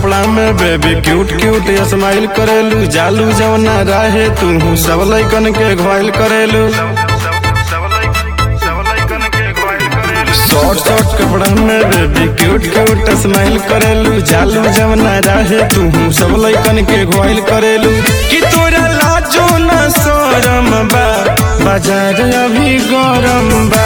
कपड़ा में baby cute cute smile करेलू जालू जवना राहे तू सब लैकन के घायल करेलू शॉर्ट शॉर्ट कपड़ा में बेबी क्यूट क्यूट स्माइल करेलू जालू जवना राहे तू सब लैकन के घायल करेलू कि तोरा लाजो न शरम बा बाजार अभी गरम बा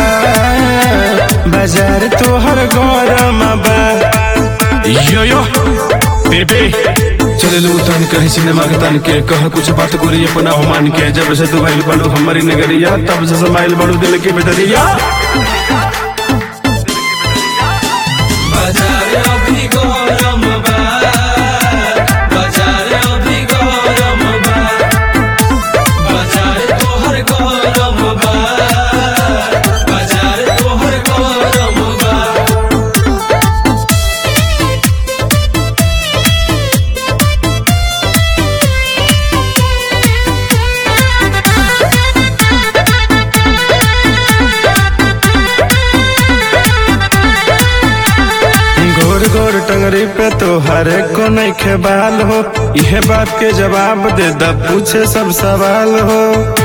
बाजार तोहर गरम बा यो यो बेबे चले लो तन कहे सिनेमा के तन के कह कुछ बात गोरी अपना हो मान के जब से तू भाई बड़ू हमारी नगरिया तब से समाइल बड़ू दिल के बेदरिया बाजार अभी गरम बा बाजार अभी गरम बा बाजार तोहर गरम बा बाजार तोहर गरम बा गोर गोर टंगरी पे तो हर एक को नहीं खेबाल हो यह बात के जवाब दे द पूछे सब सवाल हो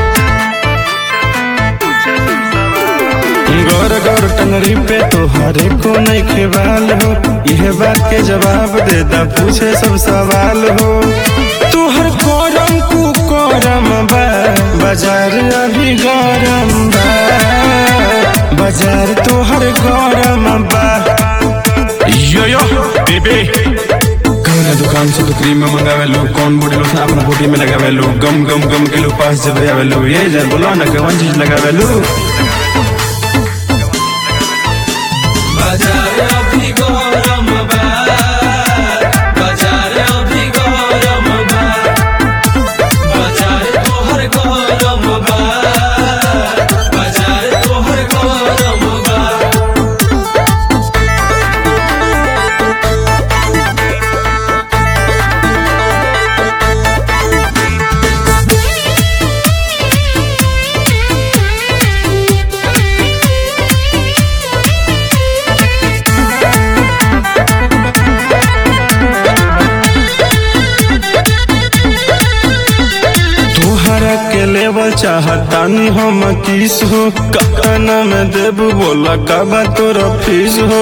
गोर गोर टंगरी पे तो हर एक को नहीं खेबाल हो यह बात के जवाब दे द पूछे सब सवाल हो तू हर कोरम कु कोरम बा बाजार अभी गरम बा बाजार तो हर गरम बा यो यो बेबे कौन दुकान से तो क्रीम में मंगावे लो कौन बॉडी लोशन अपना बॉडी में लगावे लो गम गम गम के लो पास जब आवे लो ये जर बोला ना कौन चीज लगावे लो बाजार अभी गरम बा बाजार अभी गरम बा बाजार तोहर गरम बा बाजार तोहर गरम बा तोहरा के लेवल चाहतानी हम किस हो कहना में देब बोला कबा तोरा फीस हो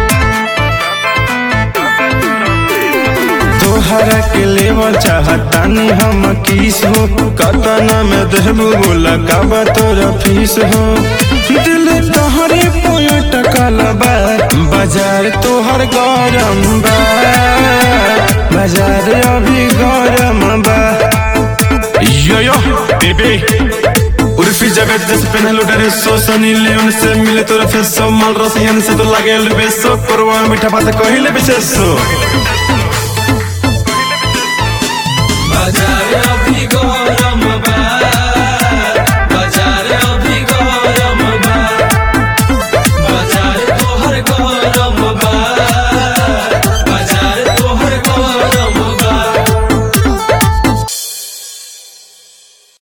तोहरा के लेवल चाहतानी हम किस हो कहना में देब बोला कबा तोरा फीस हो दिल तोहरे पोया टकल बा बाजार तोहर गरम बा बाजार अभी गरम बा यो यो बेबे उर्फी जगत जैसे पहनलो ड्रेसो सनी लियोन से मिले तोरा फेसो माल रसियन से तो लागे बेसो करवा मीठा बात कहिले विशेषो